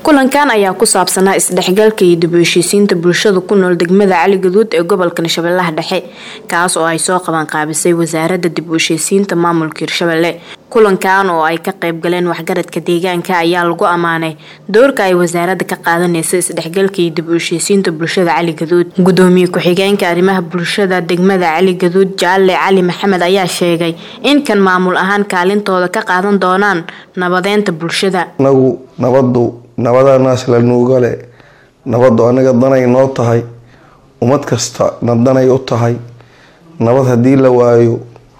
kulankan ayaa ku saabsanaa isdhexgalka iyo dib u heshiisiinta bulshada ku nool degmada cali gaduud ee gobolka shabeellaha dhexe kaas oo ay soo qaban qaabisay wasaaradda dib u heshiisiinta maamulka hirshabelle kulankan oo ay ka qayb galeen waxgaradka deegaanka ayaa lagu ammaanay doorka ay wasaaradda ka qaadanaysa isdhexgalka iyo dib u heshiisiinta bulshada cali gaduud gudoomiye ku-xigeenka arrimaha bulshada degmada cali gaduud jaalle cali maxamed ayaa sheegay in kan maamul ahaan kaalintooda ka qaadan doonaan nabadeynta bulshada anagu nabadu nabadanaas la nuugale nabadu anaga danay noo tahay ummad kasta na danay u tahay nabad haddii la waayo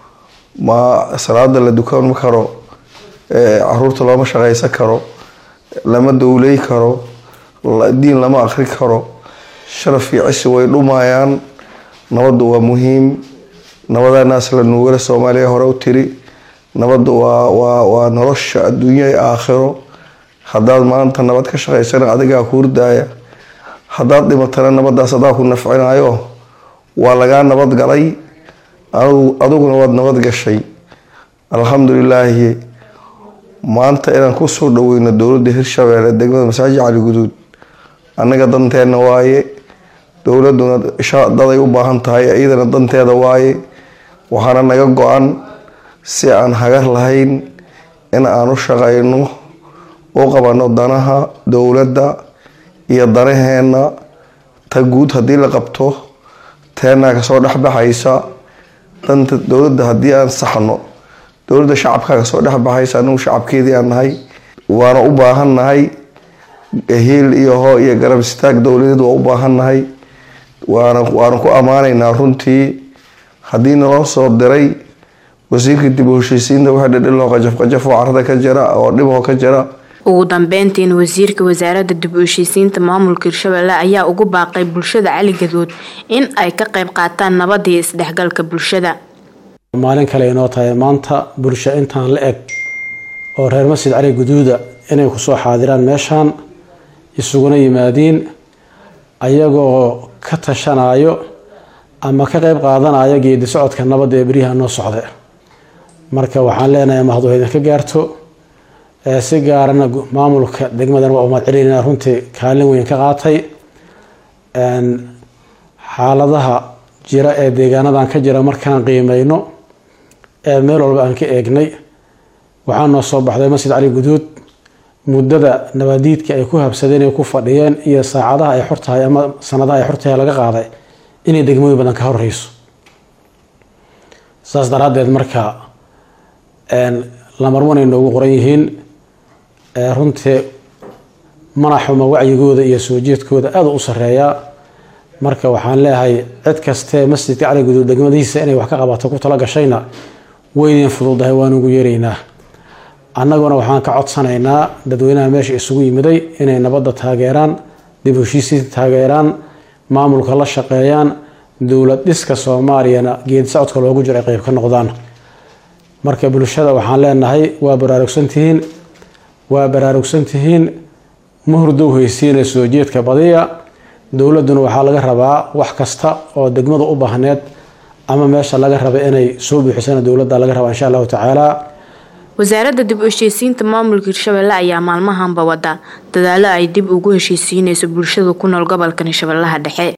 ma salaada la dukan karo caruurta looma shaqaysan karo lama dowley karo diin lama akri karo sharaf iyo cisi way dhumayaan nabadu waa muhiim nabadanaas la nuugale soomaaliya hore u tiri nabadu waa waa nolosha adduunya ee aakhiro haddaad maanta nabad ka shaqaysana adigaa ku hurdaaya haddaad dhimatana nabadaas adaa ku nafcinayo waa lagaa nabad galay adiguna waad nabad gashay alxamdulilaahi maanta inaan kusoo dhaweyno dowladda hirshabeelle degmada masaajid cali guduud annaga danteena waaye dowladuna daday u baahan tahay iyadana danteeda waaye waxaana naga go-an si aan hagar lahayn in aan u shaqayno u qabano danaha dowladda iyo danaheena ta guud haddii la qabto teenaa kasoo dhexbaxaysa danta dowladda haddii aan saxno dowladda shacabkaa kasoo dhexbaxaysa anagu shacabkeedii aan nahay waana u baahan nahay hiil iyo hoo iyo garab istaag dowladeed waa u baahan nahay waana waana ku ammaanaynaa runtii haddii naloo soo diray wasiirka dib u heshiisiinta waxa dhidhiloo qajafqajaf oo carada ka jira oo dhiboo ka jira ugu dambeyntiin wasiirka wasaaradda dib u heshiisiinta maamulka hirshabelle ayaa ugu baaqay bulshada cali gaduud in ay ka qayb qaataan nabada iyo isdhexgalka bulshada maalin kale inoo tahay maanta bulsho intaan la eg oo reer masjid cali guduuda inay kusoo xaadiraan meeshaan isuguna yimaadiin ayagoo ka tashanayo ama ka qayb qaadanayo geedi socodka nabadda ee beryaha noo socda marka waxaan leenahay mahadu idinka gaarto si gaarana maamulka degmadan waa umad celinayna runtii kaalin weyn ka qaatay xaaladaha jira ee deegaanadan ka jira markaan qiimeyno ee meel walba aan ka eegnay waxaa noo soo baxday masjid cali guduud muddada nabadiidka ay ku habsadeen ay ku fadhiyeen iyo saacadaha ay xortahay ama sanadaha ay xortahay laga qaaday inay degmooyin badan ka horreyso saas daraadeed marka lamarwanay noogu qoran yihiin runtii mana xuma wacyigooda iyo soo jeedkooda aada u sareeyaa marka waxaan leeyahay cid kastee masjidka cali guduud degmadihiisa inay wax ka qabato ku tala gashayna weydiin fududahay waanugu yeeraynaa annaguna waxaan ka codsanaynaa dadweynaha meesha isugu yimiday inay nabadda taageeraan dib heshiisiinta taageeraan maamulka la shaqeeyaan dowlad dhiska soomaaliyana geedi socodka loogu jiro ay qeyb ka noqdaan marka bulshada waxaan leenahay waa baraarugsantihiin waa baraarugsantihiin ma hurdow haysiina soo jeedka badiya dowladuna waxaa laga rabaa wax kasta oo degmada u baahneed ama meesha laga raba inay soo buuxisana dowladda laga rabaa insha allahu tacaala wasaaradda dib u heshiisiinta maamulka hirshabelle ayaa maalmahanba wada dadaalo ay dib ugu heshiisiinayso bulshada ku nool gobolkan shabeellaha dhexe